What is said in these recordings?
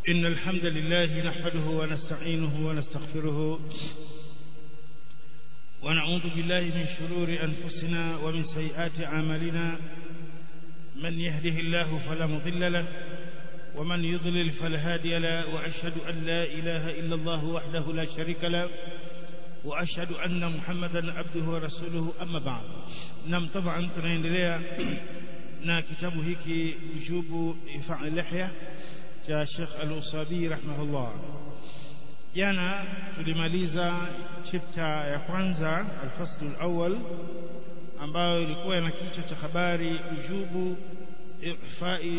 إن الحمد لله نحمده ونستعينه ونستغفره ونعوذ بالله من شرور أنفسنا ومن سيئات أعمالنا من يهده الله فلا مضل له ومن يضلل فلا هادي له وأشهد أن لا إله إلا الله وحده لا شريك له وأشهد أن محمدا عبده ورسوله أما بعد نعم طبعا tunaendelea na kitabu hiki ujubu ifa lihya cha Sheikh Al-Usabi rahimahullah jana tulimaliza chapter ya kwanza al-fasl al-awwal ambayo ilikuwa na kichwa cha habari ujubu ifai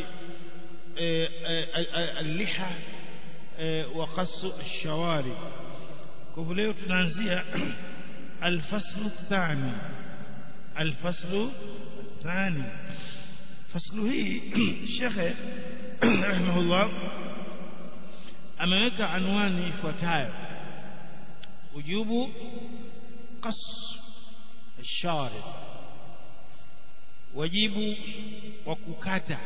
al-liha wa qasu ash-shawari kwa leo tunaanzia al-fasl ath-thani al-fasl ath-thani faslu hii shekhe rahimahullah ameweka anwani ifuatayo ujubu qas الشارب wajibu wa kukata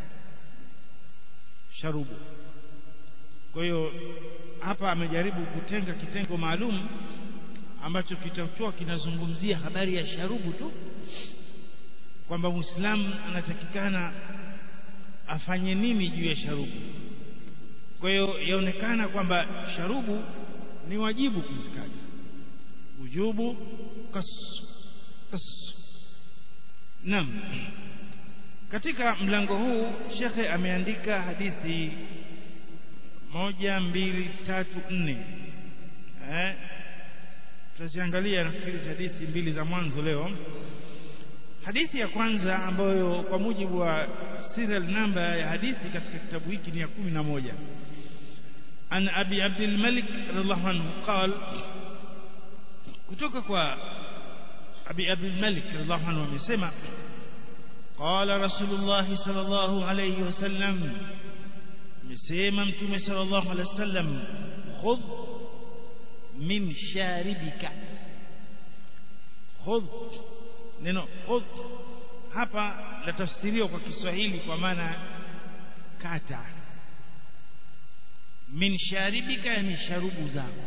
sharubu kwa hiyo hapa amejaribu kutenga kitengo maalum ambacho kitakuwa kinazungumzia habari ya sharubu tu kwamba muislamu anatakikana afanye nini juu ya sharubu kwa hiyo yaonekana kwamba sharubu ni wajibu kuzikata ujubu kas kas nam katika mlango huu shekhe ameandika hadithi moja mbili tatu nne eh tutaziangalia nafikiri hadithi mbili za mwanzo leo hadithi ya kwanza ambayo kwa mujibu wa serial number ya hadithi katika kitabu hiki ni ya kumi na moja an abi abdul malik radhiallahu anhu qal kutoka kwa abi abdul malik radhiallahu anhu amesema qala rasulullah sallallahu alayhi wasallam amesema mtume sallallahu alayhi wasallam khudh min sharibika khudh neno khudh hapa latafsiriwa kwa Kiswahili kwa maana kata min sharibika yani sharubu zako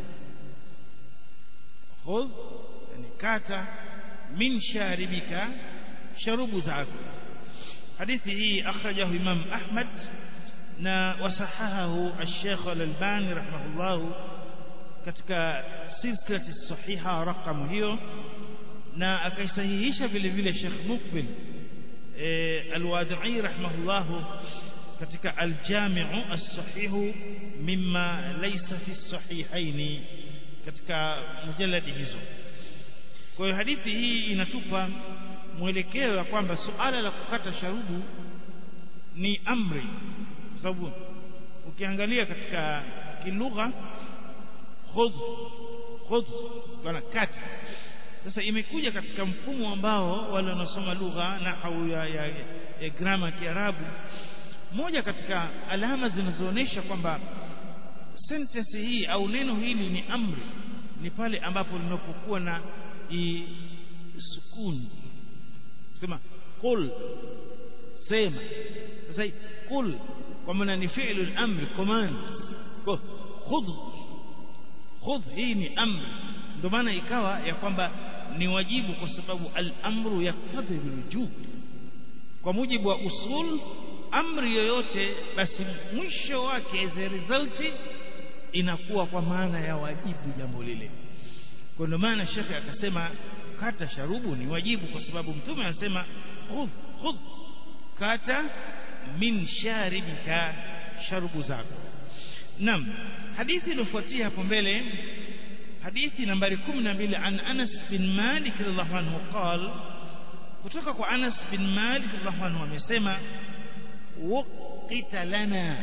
khudh yani kata min sharibika sharubu zako hadithi hii akhrajahu Imam Ahmad na wasahahahu al-Sheikh Al-Albani rahimahullah katika silsilati sahiha raqam hiyo na akaisahihisha vile vile Sheikh Mukbil Al-Wadi'i rahimahullah katika Al-Jami'u as-Sahih mimma laysa fi as-sahihain katika mujalladi hizo kwa hiyo hadithi hii inatupa mwelekeo wa kwamba suala la kukata sharubu ni amri kwa sababu ukiangalia katika kilugha khudh khudh bana kata sasa imekuja katika mfumo ambao wale wanaosoma lugha nahau ya, ya, ya grama ya Kiarabu moja katika alama zinazoonyesha kwamba sentence hii au neno hili ni amri ni pale ambapo linapokuwa na sukuni sema qul sema sasa qul kwa maana ni fi'lu al-amr command khudh khudh hii ni amri ndio maana ikawa ya kwamba ni wajibu kwa sababu al-amru yaktadhi bil kwa mujibu wa usul amri yoyote basi mwisho wake as a result inakuwa kwa maana ya wajibu jambo lile kwa ndio maana shekhe akasema kata sharubu ni wajibu kwa sababu mtume anasema khudh khudh kata min sharibika sharubu zako nam hadithi iliyofuatia hapo mbele hadithi nambari 12 an Anas bin Malik radhiallahu anhu qal kutoka kwa Anas bin Malik radhiallahu anhu amesema waqita lana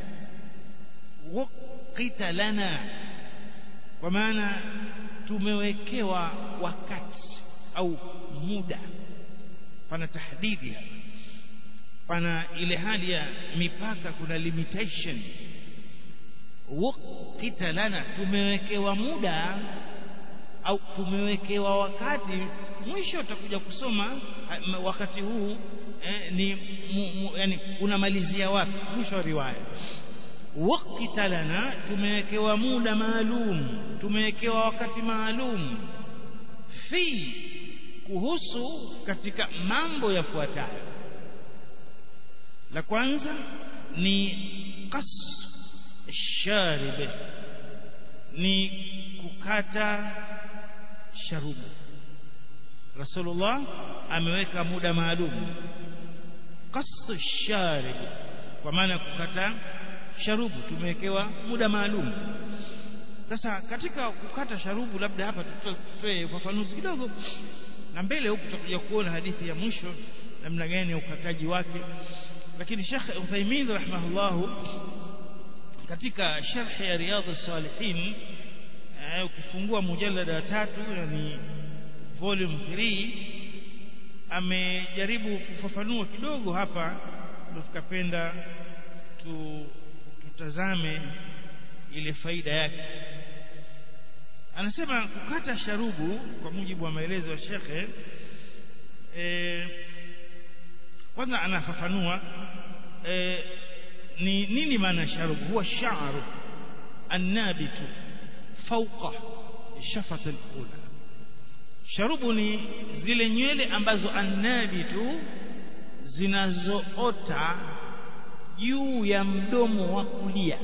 waqita lana kwa maana tumewekewa wakati au muda pana tahdidi pana ile hali ya mipaka kuna limitation waqita lana tumewekewa muda au tumewekewa wakati mwisho utakuja kusoma wakati huu eh, ni mu, mu, yani unamalizia wapi mwisho wa riwaya waqta lana tumewekewa muda maalum tumewekewa wakati maalum fi kuhusu katika mambo yafuatayo la kwanza ni qas sharib ni kukata sharubu Rasulullah ameweka muda maalum qas sharib kwa maana kukata sharubu tumewekewa muda maalum sasa katika kukata sharubu labda hapa tutoe ufafanuzi kidogo na mbele huku tutakuja kuona hadithi ya mwisho namna gani ya ukataji wake lakini Sheikh Uthaymeen rahimahullahu katika sharh ya Riyadh as-Salihin ukifungua mujallada wa tatu yani volume 3 amejaribu kufafanua kidogo hapa ndio tukapenda tu, tutazame ile faida yake anasema kukata sharubu kwa mujibu wa maelezo ya shekhe e, kwanza anafafanua e, ni nini maana sharubu huwa sha'ru annabitu fawqa shafat al-ula sharubu ni zile nywele ambazo annabitu zinazoota juu ya mdomo wa kulia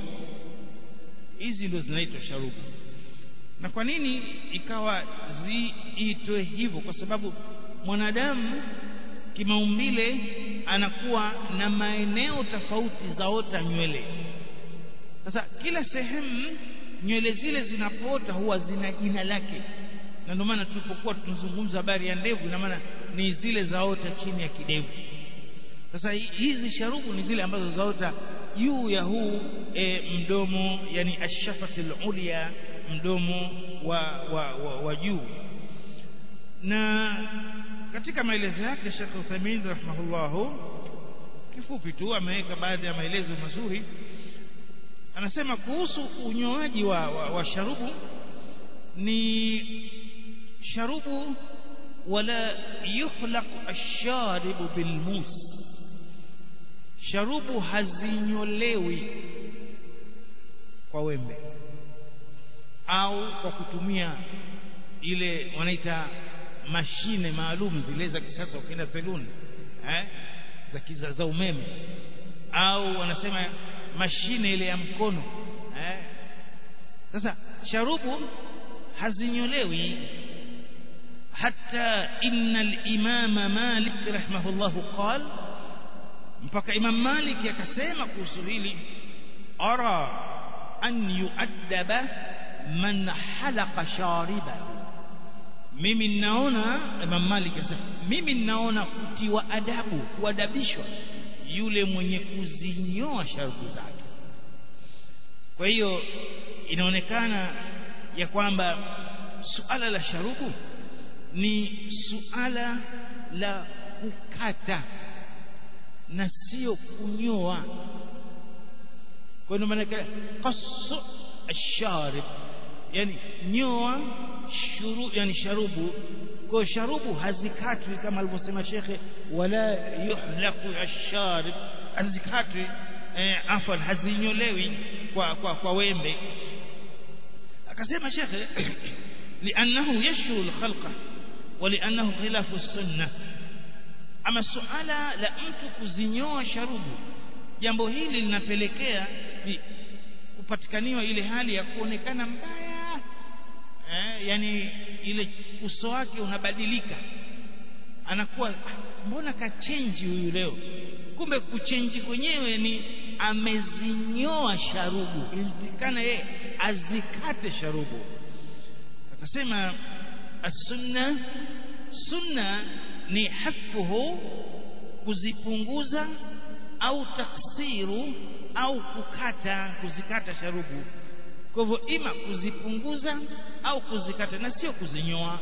hizi ndio zinaitwa sharubu na kwa nini ikawa ziitwe hivyo kwa sababu mwanadamu kimaumbile anakuwa na maeneo tofauti zaota nywele sasa kila sehemu nywele zile zinapoota huwa zina jina lake na ndio maana tulipokuwa tunazungumza habari ya ndevu ina maana ni zile zaota chini ya kidevu sasa hizi sharubu ni zile ambazo zaota juu ya huu e, mdomo yani ashafatil ulya mdomo wa, wa, wa, wa juu na katika maelezo yake Sheikh Uthaymeen rahimahullahu kifupi tu ameweka baadhi ya maelezo mazuri anasema kuhusu unyoaji wa, wa, wa sharubu ni sharubu wala yuhlaq ash-sharibu bilmus sharubu hazinyolewi kwa wembe au kwa kutumia ile wanaita mashine maalum zile za kisasa ukienda peluni eh za kiza za umeme au wanasema mashine ile ya mkono eh sasa sharubu hazinyolewi حتى إن الإمام مالك رحمه الله قال mpaka Imam Malik akasema kuhusu hili ara an yuaddaba man halaqa shariba mimi ninaona Imam Malik akasema mimi ninaona kutiwa adabu kuadabishwa yule mwenye kuzinyoa sharubu zake kwa hiyo inaonekana ya kwamba suala la sharubu ni suala la kukata na sio kunyoa kwa hiyo maana qasu asharib yani nyoa shuru yani sharubu kwa sharubu hazikatwi kama alivyosema shekhe wala yuhlaku asharib hazikatwi eh, afwan hazinyolewi kwa kwa, kwa wembe akasema shekhe لأنه يشغل الخلق ولأنه خلاف السنة ama suala la mtu kuzinyoa sharubu jambo hili linapelekea kupatikaniwa ile hali ya kuonekana mbaya eh, yani ile uso wake unabadilika anakuwa mbona kachenji huyu leo kumbe kuchenji kwenyewe ni amezinyoa sharubu ilitikana yeye azikate sharubu akasema as-sunna sunna ni hafuhu kuzipunguza au taksiru au kukata kuzikata sharubu kwa hivyo ima kuzipunguza au kuzikata na sio kuzinyoa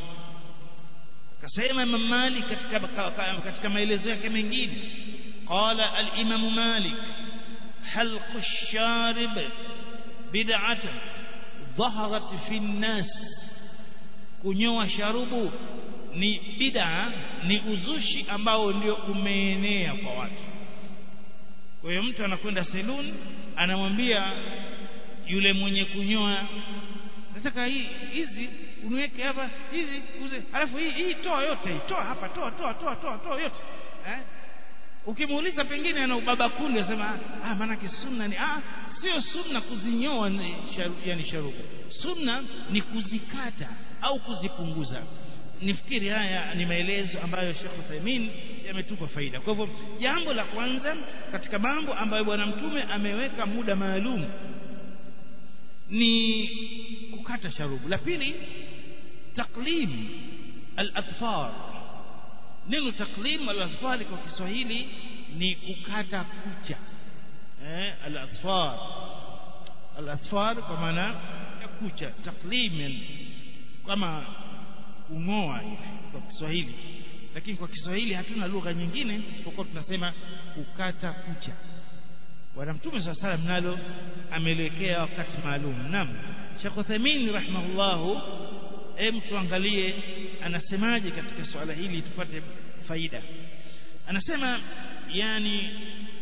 kasema Imam Malik katika katika maelezo yake mengine qala al-Imam Malik halq ash-sharib bid'atun dhaharat fi an-nas kunyoa sharubu ni bid'a ni uzushi ambao ndio umeenea kwa watu kwa hiyo mtu anakwenda saloon anamwambia yule mwenye kunyoa nataka hii hizi uniweke hapa hizi uze alafu hii hii toa yote hii toa hapa toa toa toa toa toa yote eh ukimuuliza pengine ana ubaba kundi anasema ah maana sunna ni ah sio sunna kuzinyoa ni sharu, yani sharubu sunna ni kuzikata au kuzipunguza nifikiri haya ni maelezo ambayo Sheikh Uthaymeen yametupa faida kwa hivyo jambo la kwanza katika mambo ambayo bwana mtume ameweka muda maalum ni kukata sharubu la pili taklim al-atfar neno taklim al-atfar kwa Kiswahili ni kukata kucha eh al-atfar al-atfar kwa maana ya kucha taklim kama kungoa hivi kwa Kiswahili lakini kwa Kiswahili hatuna lugha nyingine isipokuwa tunasema kukata kucha bwana mtume swalla salam nalo ameliwekea wakati maalum naam Sheikh Uthaymeen rahimahullah hem tuangalie anasemaje katika swala hili tupate faida anasema yani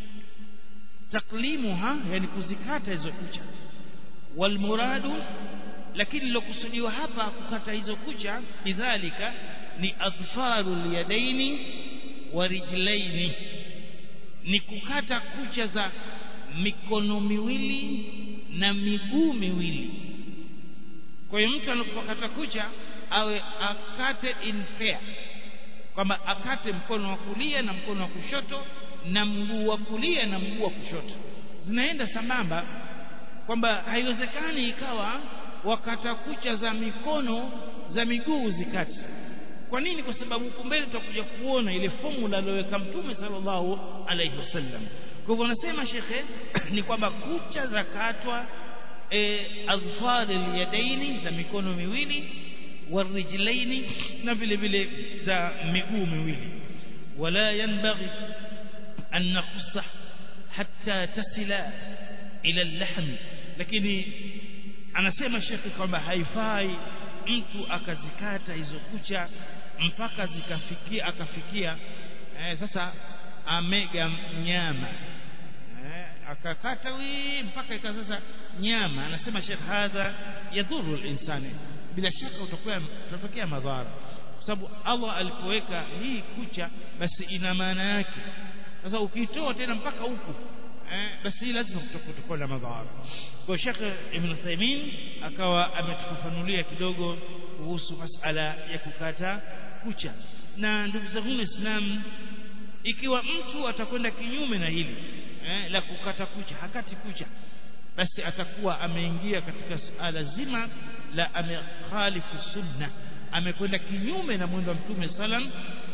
taklimuha yani kuzikata hizo kucha walmuradu lakini lilokusudiwa hapa kukata hizo kucha bidhalika ni adfaru yadaini wa rijlaini ni kukata kucha za mikono miwili na miguu miwili kwa hiyo mtu anapokata kucha awe akate in pair kwamba akate mkono wa kulia na mkono wa kushoto na mguu wa kulia na mguu wa kushoto zinaenda sambamba kwamba haiwezekani ikawa wakata kucha za mikono za miguu zikati kwa nini kwa sababu huko mbele tutakuja kuona ile formula aliyoweka mtume sallallahu alaihi wasallam kwa hivyo anasema shekhe ni kwamba kucha za katwa e, adfar alyadaini za mikono miwili warijlaini na vile vile za miguu miwili wala yanbaghi an nakhussa hatta tasila ila al-lahm lakini anasema shekhi kwamba haifai mtu akazikata hizo kucha mpaka zikafikia akafikia eh, sasa amega nyama eh, akakata wi mpaka ikazaza nyama anasema shekh hadha yadhuru linsani bila shaka utakuwa utatokea madhara kwa sababu Allah alipoweka hii kucha basi ina maana yake sasa ukitoa tena mpaka huku eh, basi hii lazima kutakuwa na madhara kwa Sheikh Ibn Uthaymeen akawa ametufafanulia kidogo kuhusu masala ya kukata kucha na ndugu zangu Waislamu ikiwa mtu atakwenda kinyume na hili eh, la kukata kucha hakati kucha basi atakuwa ameingia katika suala zima la amekhalifu sunna amekwenda kinyume na mwendo wa mtume salam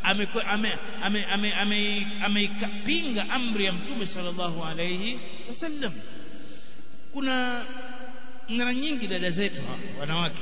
ameipinga amri ya mtume sallallahu alayhi wasallam kuna mara nyingi dada zetu wanawake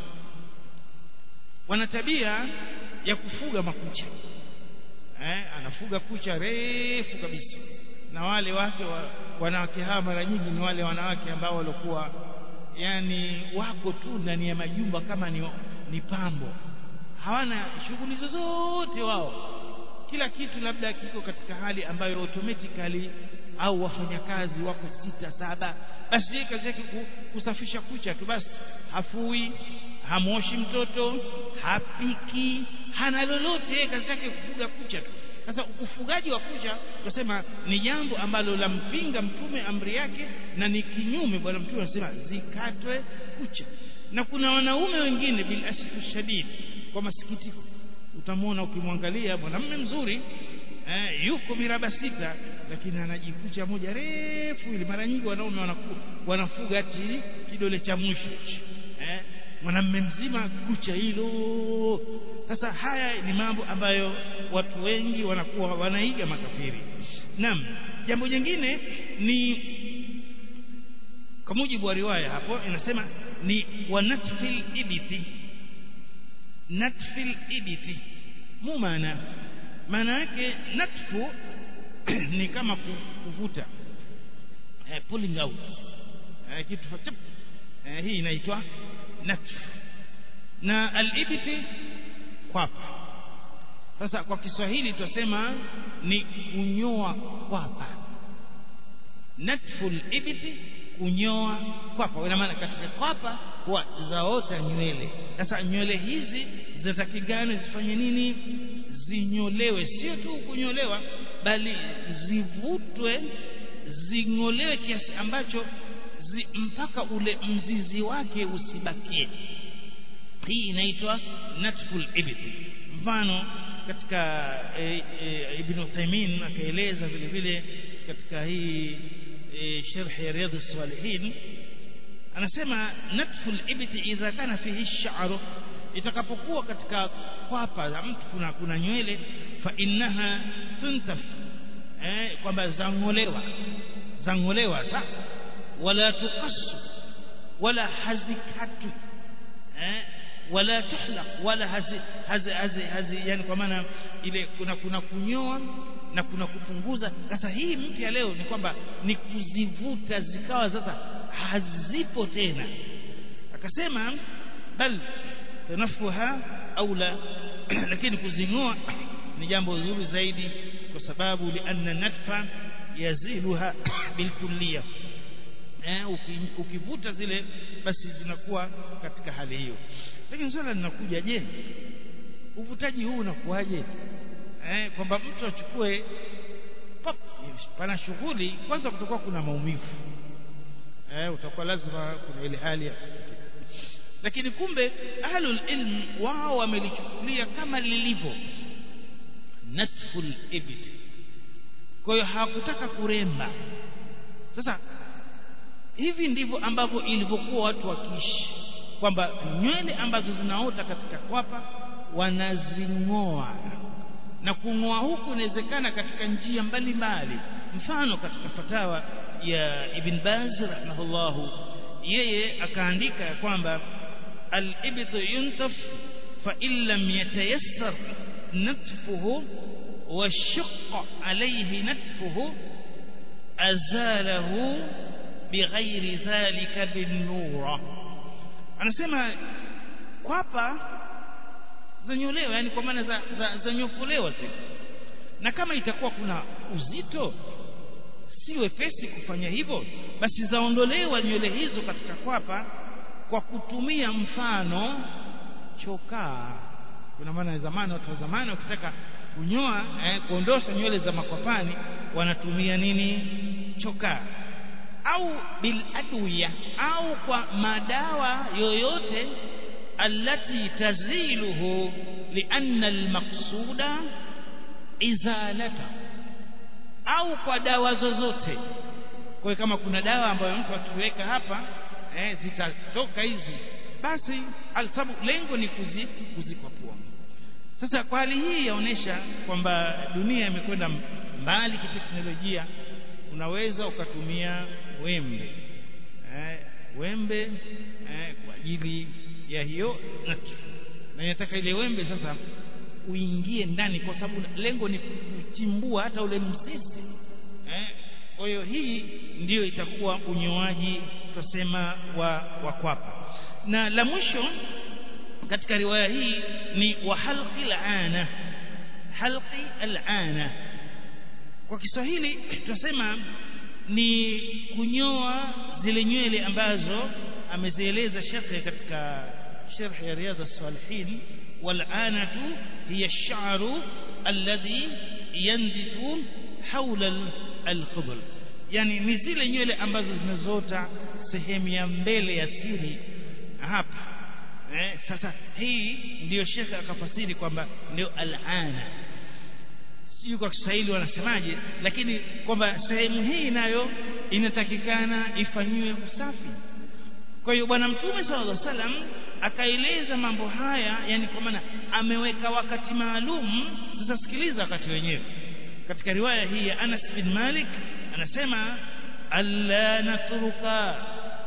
wana tabia ya kufuga makucha eh, anafuga kucha refu kabisa na wale wake wa, wanawake hawa mara nyingi ni wale wanawake ambao walikuwa yani wako tu ndani ya majumba kama ni, ni pambo hawana shughuli zozote wao kila kitu labda kiko katika hali ambayo automatically au wafanyakazi wako sita saba basi yeye kazi yake kusafisha kucha tu basi hafui hamoshi mtoto hapiki hana lolote yeye kazi yake kufuga kucha tu sasa ufugaji wa kucha tunasema ni jambo ambalo lampinga mtume amri yake na ni kinyume bwana mtume anasema zikatwe kucha na kuna wanaume wengine bil asfu shadid kwa masikitiko utamwona ukimwangalia mwanamume mzuri eh, yuko miraba sita lakini anajikucha moja refu ili mara nyingi wanaume wanaku, wanafuga ati kidole cha mwisho eh, mwanamume mzima kucha hilo sasa haya ni mambo ambayo watu wengi wanakuwa wanaiga makafiri naam jambo jingine ni kwa mujibu wa riwaya hapo inasema ni wanatfil ibiti natfil ibiti mu maana maana yake natfu ni kama kuvuta eh, pulling out eh, kitu chap eh, hii inaitwa natfu na alibiti kwapa sasa kwa Kiswahili tutasema ni kunyoa kwapa natful ibti kunyoa kwapa ina maana katika kwapa huwa zaota nywele sasa nywele hizi zinatakikana zifanye nini zinyolewe sio tu kunyolewa bali zivutwe zing'olewe kiasi ambacho zi, mpaka ule mzizi wake usibakie hii inaitwa natful ibti mfano katika e, e, Ibn Uthaymeen akaeleza vile vile katika hii e, sharh ya riyadh salihin anasema natful ibti idha kana fihi sha'ru itakapokuwa katika kwapa la mtu kuna kuna nywele fa innaha tuntaf eh kwamba zangolewa zangolewa sa wala tuqassu wala hazikatu eh wala tuhlaq wala hazi hazi hazi, hazi yani kwa maana ile kuna kuna kunyoa na kuna kupunguza sasa hii mpya leo ni kwamba ni kuzivuta zikawa sasa hazipo tena akasema bal tanafuha au la lakini kuzingoa ni jambo zuri zaidi kwa sababu lianna natfa yaziluha bilkulliya eh ukivuta zile basi zinakuwa katika hali hiyo lakini swala linakuja je uvutaji huu unakuwaje eh kwamba mtu achukue pop pana shughuli kwanza kutakuwa kuna maumivu eh utakuwa lazima kuna ile hali ya lakini kumbe ahlul ilm wao wamelichukulia kama lilivyo natful ibd kwa hiyo hawakutaka kuremba sasa hivi ndivyo ambavyo ilivyokuwa watu wakiishi kwamba nywele ambazo zinaota katika kwapa wanazing'oa na kung'oa huku inawezekana katika njia mbalimbali mfano katika fatawa ya Ibn Baz rahimahullahu yeye akaandika ya kwamba al-ibtu yuntaf fa in lam yatayassar natfuhu wa shaqqa alayhi natfuhu azalahu bighairi dhalika bin-nura anasema kwapa zanyolewa yani kwa maana za, za, za nyofolewa zile na kama itakuwa kuna uzito si wepesi kufanya hivyo basi zaondolewa nywele hizo katika kwapa kwa kutumia mfano chokaa kuna maana zamani watu wa zamani wakitaka kunyoa eh, kuondosha nywele za makwapani wanatumia nini chokaa au bil adwiya au kwa madawa yoyote التي تزيله لأن المقصود إزالته au kwa dawa zozote kwa kama kuna dawa ambayo mtu akiweka hapa eh, zitatoka hizi basi alsabu lengo ni kuzi, kuzikwapua sasa kwa hali hii yaonesha kwamba dunia imekwenda mbali kiteknolojia unaweza ukatumia wembe eh, wembe eh, kwa ajili ya hiyo na inataka ile wembe sasa uingie ndani kwa sababu lengo ni kuchimbua hata ule mzizi eh kwa hiyo hii ndiyo itakuwa unyoaji tusema wa wa kwapa na la mwisho katika riwaya hii ni wa halqi al-ana halqi al-ana kwa Kiswahili tunasema ni kunyoa zile nywele ambazo amezieleza shekhe katika sharh ya riyadh as-salihin والعانة هي الشعر الذي ينبت حول القبل yani ni zile nywele ambazo zimezota sehemu ya mbele ya siri hapa eh, sasa hii ndiyo shekhe akafasiri kwamba ndio al-ana sijui kwa Kiswahili wanasemaje lakini kwamba sehemu hii nayo inatakikana ifanyiwe usafi kwa hiyo bwana mtume sallallahu alaihi wasallam akaeleza mambo haya yani kwa maana ameweka wakati maalum sasa sikiliza wakati wenyewe katika riwaya hii ya Anas bin Malik anasema alla natruka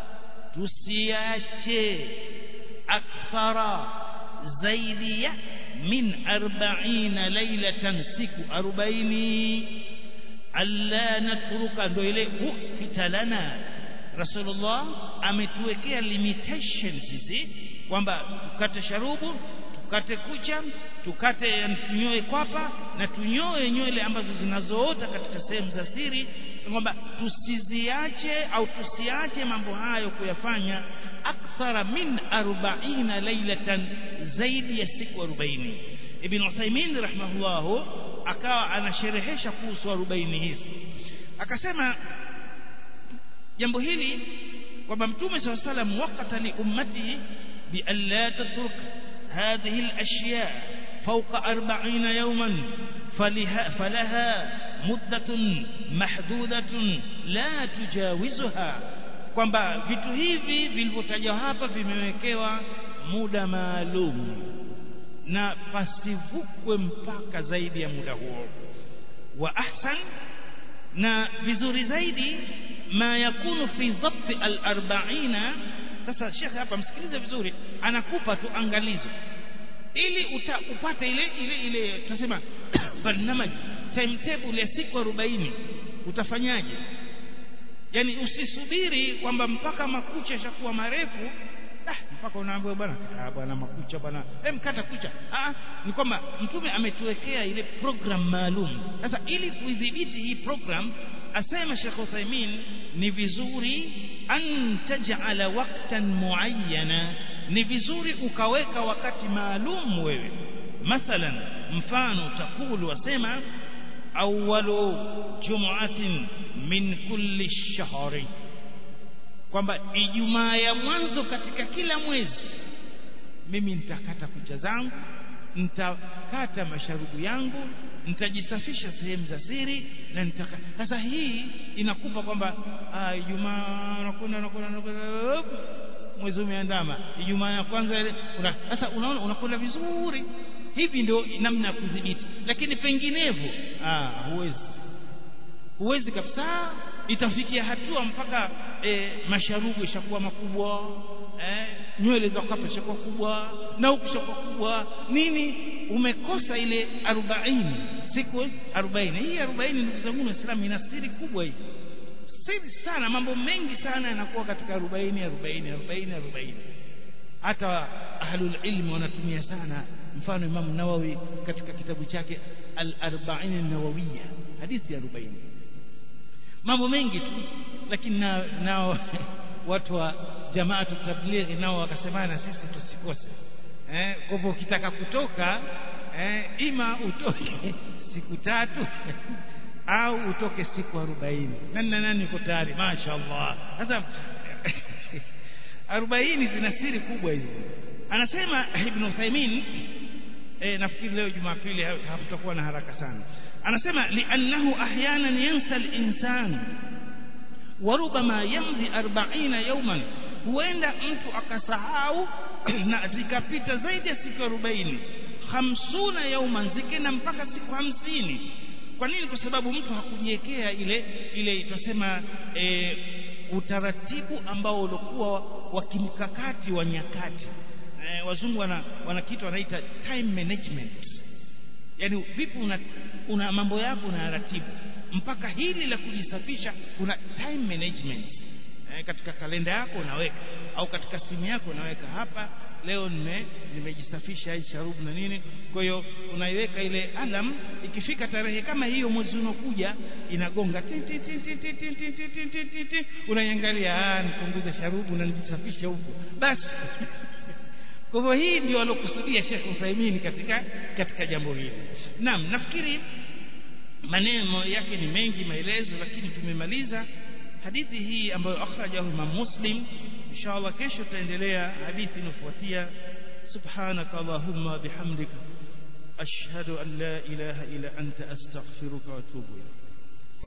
tusiache akthara zaidi ya min 40 lailatan siku 40 alla natruka ndio ile ukita lana Rasulullah ametuwekea limitations hizi kwamba tukate sharubu tukate kucha tukate tunyoe kwapa na tunyoe nywele ambazo zinazoota katika sehemu za siri kwamba tusiziache au tusiache mambo hayo kuyafanya akthara min 40 lailatan zaidi ya siku 40 ibn Uthaymeen rahimahullahu akawa anasherehesha kuhusu 40 hizi akasema jambo hili kwamba mtume swalla salam waqata li ummati bi an la tatruk hadhihi al-ashya fawqa 40 yawman falaha muddatun mahdudatun la tujawizuha kwamba vitu hivi vilivyotajwa hapa vimewekewa muda maalum na pasivukwe mpaka zaidi ya muda huo wa ahsan na vizuri zaidi ma yakunu fi dhabt al-arba'ina sasa shekhe hapa msikilize vizuri anakupa tu angalizo ili uta, upate ile ile ile tunasema barnamaj timetable ya siku 40 utafanyaje yani usisubiri kwamba mpaka makucha yashakuwa marefu ah, mpaka unaambiwa bwana ah, bwana makucha bwana hem kata kucha ah, ni kwamba mtume ametuwekea ile program maalum sasa ili kuidhibiti hii program asema Sheikh Uthaymeen ni vizuri an taj'ala waqtan muayyana ni vizuri ukaweka wakati maalum wewe mathalan mfano takulu wasema awwalu jumu'atin min kulli shahri kwamba ijumaa ya mwanzo katika kila mwezi mimi nitakata kucha zangu nitakata masharubu yangu nitajisafisha sehemu za siri na nitaka sasa hii inakupa kwamba ijumaa unakwenda unakwenda mwezi umeandama ijumaa ya kwanza ile sasa unaona unakwenda vizuri hivi ndio namna ya kudhibiti lakini penginevyo ah huwezi huwezi kabisa itafikia hatua mpaka e, masharubu ishakuwa makubwa eh, nywele za kwapa ishakuwa kubwa na huku ishakuwa kubwa nini umekosa ile 40 siku 40 hii 40 ndugu zangu waislamu ina siri kubwa hii siri sana mambo mengi sana yanakuwa katika 40 40 40 40 hata ahlul ilmi wanatumia sana mfano Imam Nawawi katika kitabu chake al-arba'in an-nawawiyya hadithi ya 40 mambo mengi tu lakini nao na, watu wa jamaatu tablighi nao wakasemana sisi tusikose eh kwa hivyo ukitaka kutoka eh ima utoke siku tatu au utoke siku 40 nani na nani uko tayari mashaallah sasa 40 zina siri kubwa hizi anasema ibn Uthaymeen eh nafikiri leo Jumapili hatutakuwa na haraka sana anasema li'annahu ahyanan yansa al-insan wa rubama yamdi 40 yawman huenda mtu akasahau na zikapita zaidi ya siku 40 hamsuna yauman zikenda mpaka siku hamsini kwa nini kwa sababu mtu hakujiwekea ile ile tunasema e, utaratibu ambao ulikuwa wa kimkakati wa nyakati e, wazungu wana, wana kitu wanaita time management yani vipi una, una mambo yako na ratibu mpaka hili la kujisafisha kuna time management e, katika kalenda yako unaweka au katika simu yako unaweka hapa leo nime nimejisafisha hii sharubu na nini kwa hiyo unaiweka ile alam ikifika tarehe kama hiyo mwezi unokuja inagonga unaiangalia ah nipunguze sharubu na nijisafishe huko basi kwa hivyo hii ndio alokusudia Sheikh Uthaymeen katika katika jambo hili naam nafikiri maneno yake ni mengi maelezo lakini tumemaliza hadithi hii ambayo akhrajahu Imam Muslim inshallah kesho tutaendelea hadithi inayofuatia subhanaka allahumma bihamdika ashhadu an la ilaha illa anta astaghfiruka wa atubu ilayk